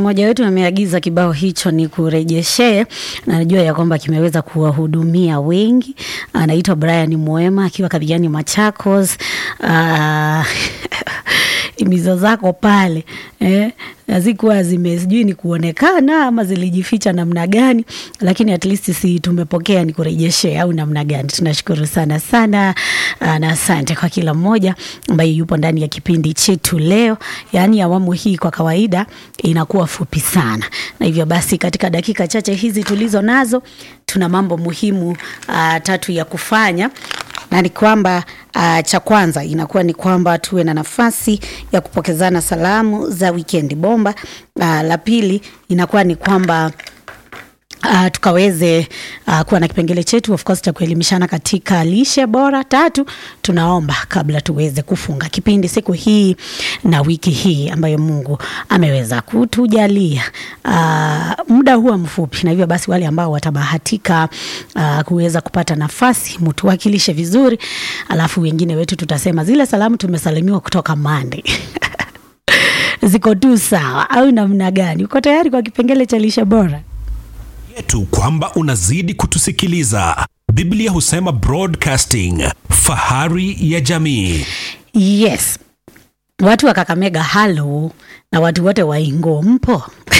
mmoja wetu ameagiza kibao hicho ni kurejeshee, na najua ya kwamba kimeweza kuwahudumia wengi. Anaitwa Brian Mwema akiwa Kadhiani, Machakos. Uh, imizo zako pale eh, hazikuwa zime sijui ni kuonekana ama zilijificha namna gani, lakini at least si tumepokea ni kurejeshea au namna gani. Tunashukuru sana sana uh, na asante kwa kila mmoja ambaye yupo ndani ya kipindi chetu leo. Yaani awamu hii kwa kawaida inakuwa fupi sana, na hivyo basi katika dakika chache hizi tulizo nazo tuna mambo muhimu uh, tatu ya kufanya na ni kwamba uh, cha kwanza inakuwa ni kwamba tuwe na nafasi ya kupokezana salamu za wikendi bomba. Uh, la pili inakuwa ni kwamba Uh, tukaweze uh, kuwa na kipengele chetu of course cha kuelimishana katika lishe bora. Tatu, tunaomba kabla tuweze kufunga kipindi siku hii na wiki hii ambayo Mungu ameweza kutujalia uh, muda huwa mfupi, na hivyo basi wale ambao watabahatika uh, kuweza kupata nafasi mtuwakilishe vizuri, alafu wengine wetu tutasema zile salamu tumesalimiwa kutoka Monday ziko tu sawa au namna gani? Uko tayari kwa kipengele cha lishe bora? yetu kwamba unazidi kutusikiliza. Biblia husema broadcasting, fahari ya jamii. Yes, watu wa Kakamega, halo, na watu wote wa Ingo, mpo?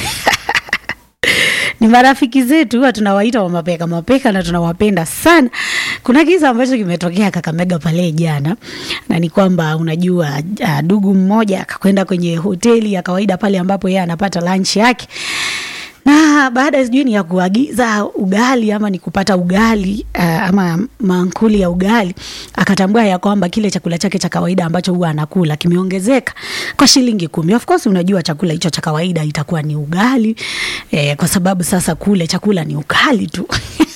ni marafiki zetu, huwa tunawaita wa mapeka mapeka na tunawapenda sana. Kuna kisa ambacho kimetokea Kakamega pale jana, na ni kwamba unajua, uh, dugu mmoja akakwenda kwenye hoteli ya kawaida pale ambapo yeye anapata lunch yake na baada sijui ni ya kuagiza ugali ama ni kupata ugali uh, ama mankuli ya ugali, akatambua ya kwamba kile chakula chake cha kawaida ambacho huwa anakula kimeongezeka kwa shilingi kumi. Of course unajua chakula hicho cha kawaida itakuwa ni ugali eh, kwa sababu sasa kule chakula ni ugali tu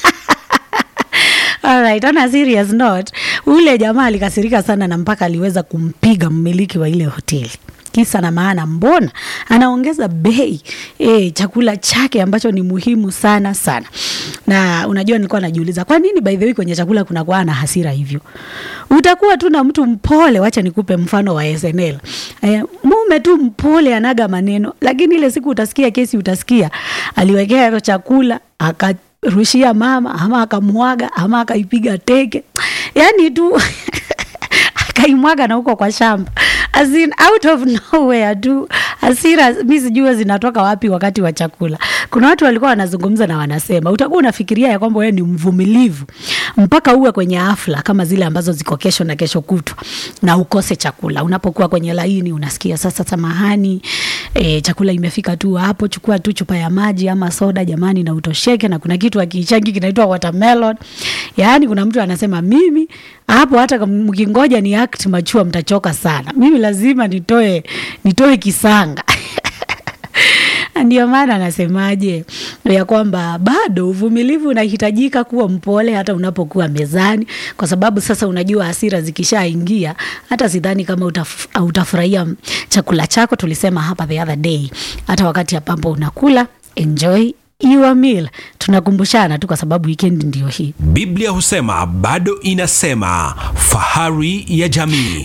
Alright, on a serious note, ule jamaa alikasirika sana na mpaka aliweza kumpiga mmiliki wa ile hoteli kisa na maana, mbona anaongeza bei e, chakula chake ambacho ni muhimu sana sana. Na unajua nilikuwa najiuliza kwa nini by the way kwenye chakula kunakuwa na hasira hivyo. Utakuwa tu na mtu mpole, wacha nikupe mfano wa SNL. E, mume tu mpole anaga maneno, lakini ile siku utasikia kesi, utasikia aliwekea hiyo chakula aka rushia mama ama akamwaga ama akaipiga teke, yani tu akaimwaga na huko kwa shamba as in out of nowhere tu. Hasira mi sijua zinatoka wapi wakati wa chakula. Kuna watu walikuwa wanazungumza na wanasema, utakuwa unafikiria ya kwamba wewe ni mvumilivu mpaka uwe kwenye hafla kama zile ambazo ziko kesho na kesho kutwa na ukose chakula. Unapokuwa kwenye laini unasikia sasa, samahani, e, chakula imefika tu hapo, chukua tu chupa ya maji ama soda jamani, na utosheke. Na kuna kitu akiichangi kinaitwa watermelon. Yaani kuna mtu anasema mimi hapo hata mkingoja ni act machua mtachoka sana, mimi lazima nitoe nitoe kisanga ndio maana anasemaje ya kwamba bado uvumilivu unahitajika, kuwa mpole hata unapokuwa mezani, kwa sababu sasa unajua hasira zikishaingia, hata sidhani kama utaf, utafurahia chakula chako. Tulisema hapa the other day, hata wakati ambapo unakula enjoy your meal. Tunakumbushana tu kwa sababu weekend ndio hii. Biblia husema bado inasema, fahari ya jamii.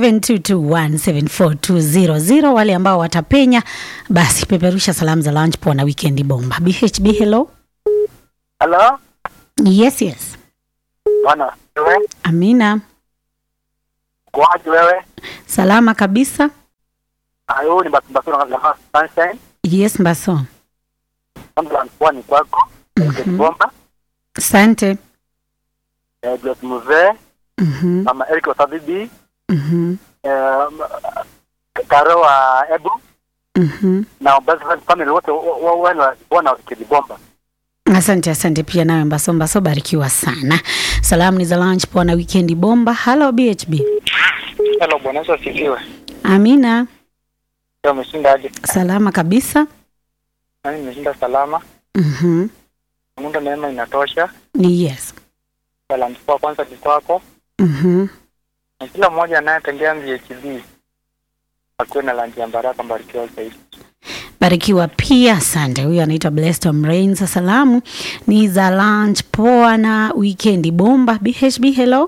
0722174200 wale ambao watapenya basi peperusha salamu za lunch poa na weekend bomba. BHB hello. Halo, Yes, yes. bwana wewe, Amina. kwaje wewe? Salama kabisa. Ayo ni basi basi na kama sunshine, Yes, Mbaso. kama alikuwa ni kwako. Mhm. Bomba, Asante. eh Grace Mzee, Mhm. mama Eric Wasabibi, Mhm. eh Karo wa Ebu Mhm. na basi family wote wana wana kidi bomba. Asante, asante pia nawe Mbaso. Mbaso, barikiwa sana. Salamu ni za lunch poa na weekend bomba. Hello BHB. Hello, bwana Yesu asifiwe. Amina. Leo umeshinda aje? Salama kabisa. Nani nimeshinda salama. Mhm. Mungu neema inatosha. Yes. Salamu kwa kwanza ni kwako Mhm. na kila mmoja anayetembea MVHB akiwe na lanji ya baraka, mbarikiwa zaidi. Barikiwa pia, asante. Huyu anaitwa Blessed Rains. Salamu ni za lunch poa na weekend bomba. BHB hello.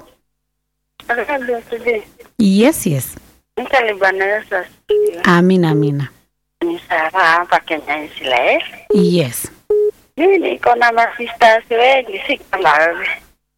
Today. Yes, yes. Mta ni Bwana Yesu asifiwe. Amina, amina. Ni Sara hapa Kenya Israel. Yes. Mimi niko na masisters wengi, si kama wewe.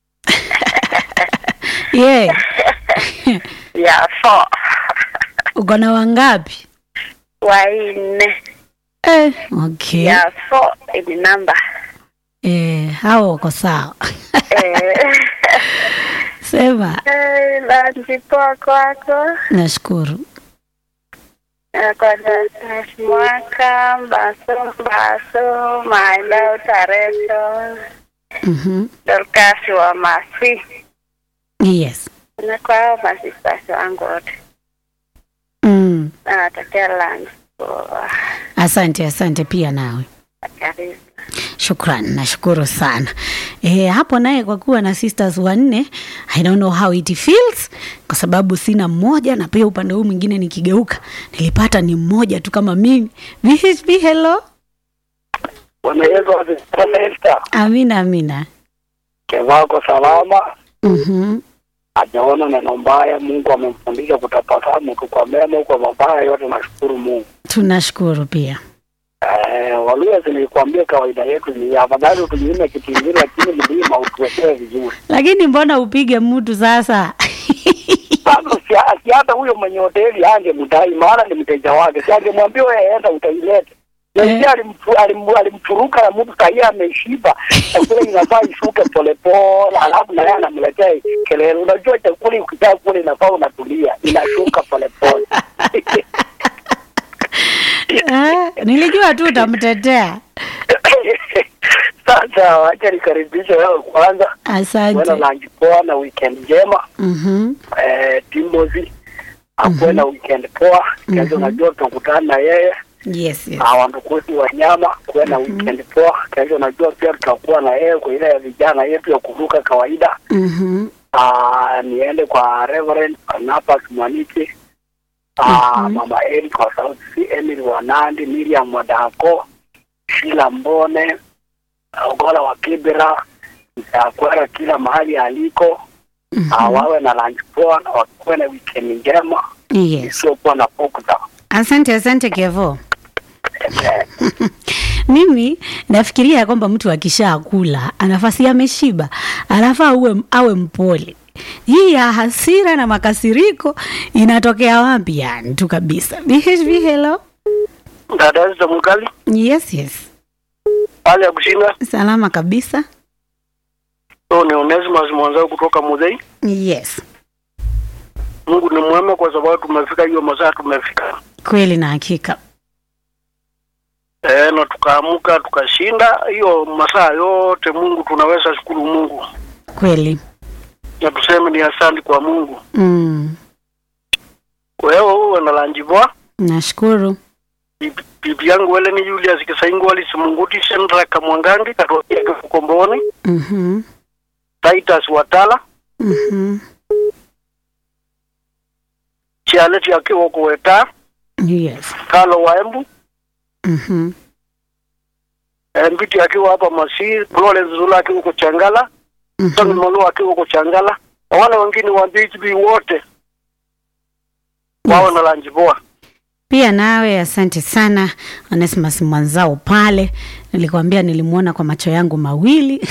Yeah. ya four Uko na wangapi? wanne Eh, okay. ya four ni namba Eh, hao wako sawa. eh, Sema, eh, lanji poa kwako nashukuru. Eh, kwanza mwaka mbaso mbaso maenda utareso Mhm. Dorcas wa Masi Yes. na kwa hao masisters wangu wote Mm. nawatakia lanji poa Asante, asante pia nawe. karibu Shukran, nashukuru sana. E, hapo naye kwa kuwa na sisters wanne, I don't know how it feels kwa sababu sina mmoja na pia upande huu mwingine nikigeuka nilipata ni mmoja tu kama mimi. VHP, hello. Bwana Yesu asifiwe. Esther. Amina, amina. Kevako salama, Mhm. hajaona neno mbaya. Mungu amemfundisha kutabasamu tu kwa mema, kwa mabaya yote. Nashukuru Mungu. Tunashukuru pia. Eh, Waluya zilikwambia kawaida yetu ni afadhali tunyime kitingiri, lakini mlima utuwekee vizuri. Lakini mbona upige mtu sasa? Sasa si si hata huyo mwenye hoteli ange mdai, maana ni mteja wake, si angemwambia wewe enda utailete. Yeye Eh. alimfu- alim- alimfuruka na mtu sahihi ameshiba, chakula inafaa ishuke polepole, alafu na yeye anamletea kelele. Unajua chakula ukitaka kula inafaa unatulia, inashuka polepole. Eh, nilijua tu utamtetea. Sasa wacha nikaribishe wewe kwanza, wena Asante. lunch poa na weekend njema. Mhm. Eh, Timothy akuwe na weekend poa. Kesho Mhm. najua tutakutana na yeye Yes, yes. na wandukuzi wanyama kuwe na weekend poa. Kesho najua pia tutakuwa na yeye kwa ile ya vijana yetu ya kuruka kawaida. Mhm. Ah, niende kwa Reverend Barnabas Mwaniki, Ah, Mhm. mama Eric wa South Sea, Emily Wanandi, Miriam Wadako, Sheila Mbone, Ogola wa Kibera, Mtakwera kila mahali aliko. Ah, Mhm. wawe na lunch poa na wakuwe na weekend njema Yes. isiyokuwa na pokta. Asante, asante Kevo. Mimi nafikiria ya kwamba mtu akishakula anafasi ameshiba, alafu awe, awe mpole. Hii ya hasira na makasiriko inatokea wapi yani tu kabisa? BHB, hello. Dada za mkali Yes, yes. hali ya kushinda Salama kabisa. so ni Onesimus mwanzao kutoka Mudhei. Yes. Mungu ni mwema kwa sababu tumefika hiyo masaa tumefika, Kweli na hakika. e, na tukaamuka tukashinda hiyo masaa yote. Mungu tunaweza shukuru Mungu Kweli. na tuseme ni asante kwa Mungu. Mm. Wewe uwe na lanji poa. Nashukuru. Bibi- Bibi yangu wele ni Julius Kisaingu alisimunguti Shendra Kamwangangi katokea Kikomboni, Mhm. Titus Watala Mhm. Chialeti akiwa kuweta Yes. Kalo Waembu Mhm. eh, Mbiti akiwa hapa Masii, Florence Zula akiwa kuchangala Tony Mhm. Molo akiwa kuchangala na wale wengine wa BHB wote wawe na lanji poa. Pia nawe asante sana Onesimus mwanzao pale, nilikwambia nilimwona kwa macho yangu mawili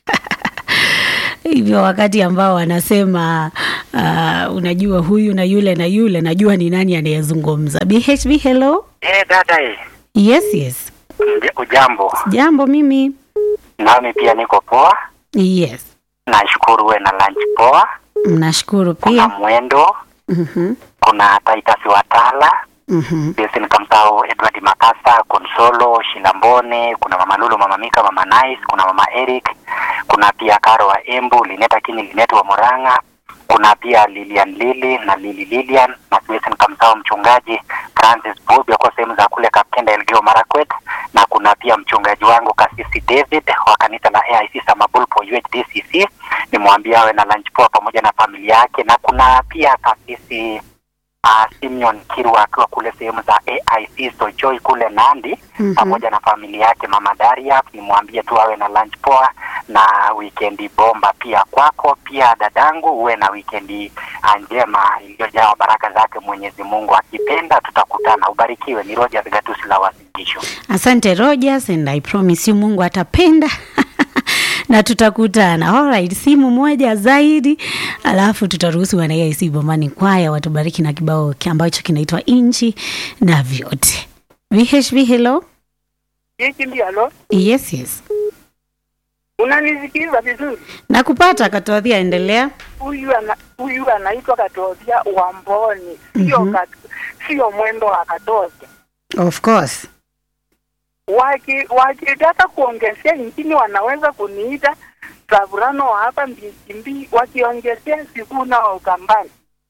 hivyo wakati ambao wanasema uh, unajua huyu na yule na yule, najua ni nani anayezungumza. BHB, hello. Eh, dada eh, Yes, yes. ujambo? Jambo, mimi Nami pia niko poa, yes, nashukuru. We na lunch poa, nashukuru kuna pia. mwendo, Mhm, kuna Titus Watala, mhm, Jason Kamtao, Edward Makasa, Konsolo Shilambone, kuna mama Lulu, mama Mika, mama Nice, kuna mama Eric, kuna pia Karo wa Embu, Lineta Kini, Linet wa Murang'a, kuna pia Lilian Lili na Lili Lilian na Jason Kamtao, mchungaji Francis Bobi kwa sehemu za kule Kapkenda Elgeyo Marakwet, na kuna pia mchungaji wangu Kasisi David wa kanisa la AIC Samabulpo UHDCC, nimwambia awe na lunch poa pamoja na familia yake, na kuna pia Kasisi uh, Simeon Kirwa akiwa kule sehemu za AIC Sojoy kule Nandi Mhm. pamoja na familia yake mama Daria, nimwambie tu awe na lunch poa na wikendi bomba pia kwako. Pia dadangu, uwe na wikendi ah, njema iliyojaa baraka zake Mwenyezi Mungu. Akipenda tutakutana. Ubarikiwe. Ni Rogers Gatusi la Wasilisho. asante rogers and i promise you mungu atapenda na tutakutana alright simu moja zaidi alafu tutaruhusu wanaic bomani kwaya watubariki na kibao ki- ambacho kinaitwa inchi na vyote vhv hello Hiki ndio halo, yes yes unanisikiza vizuri? nakupata katodhia endelea Huyu ana, huyu anaitwa Katodhia Wamboni, sio Mhm. kat, sio mwendo wa Katodhia. of course Waki wakitaka kuongezea nchini wanaweza kuniita Savurano wa hapa Mbikimbi, wakiongezea Sifuna wa Ukambani.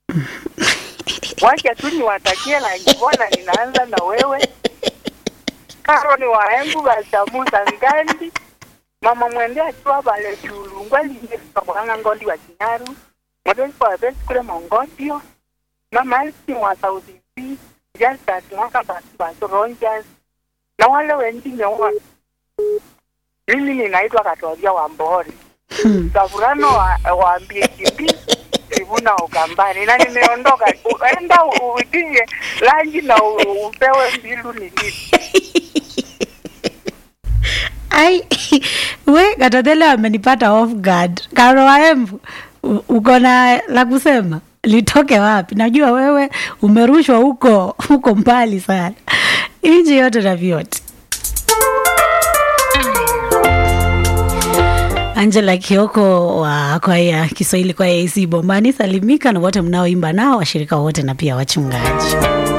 Wacha tu niwatakie na mbona ninaanza na wewe Karoni waembu bachamuza ngandi mama mwende akiwa bale chulungwa linye kabwanga ngondi wa kinyaru modeli kwa besi kule mongodio mama elsi wa sauti B just that mwaka basi basi Rangers na wale wengine wote mimi ninaitwa Katolea wa Mbori Savurano wa, wa Mbikimbi Sivuna Ukambani na nimeondoka. U- Enda u- uitie lanji na u- upewe mbilu nilipo. ai we katadhele amenipata off guard karo waembu u- uko na la kusema litoke wapi najua wewe umerushwa huko huko mbali sana nchi yote na vyote angela kioko wa kwaya kiswahili kwaya ac bombani salimika na wote mnaoimba nao washirika wote na pia wachungaji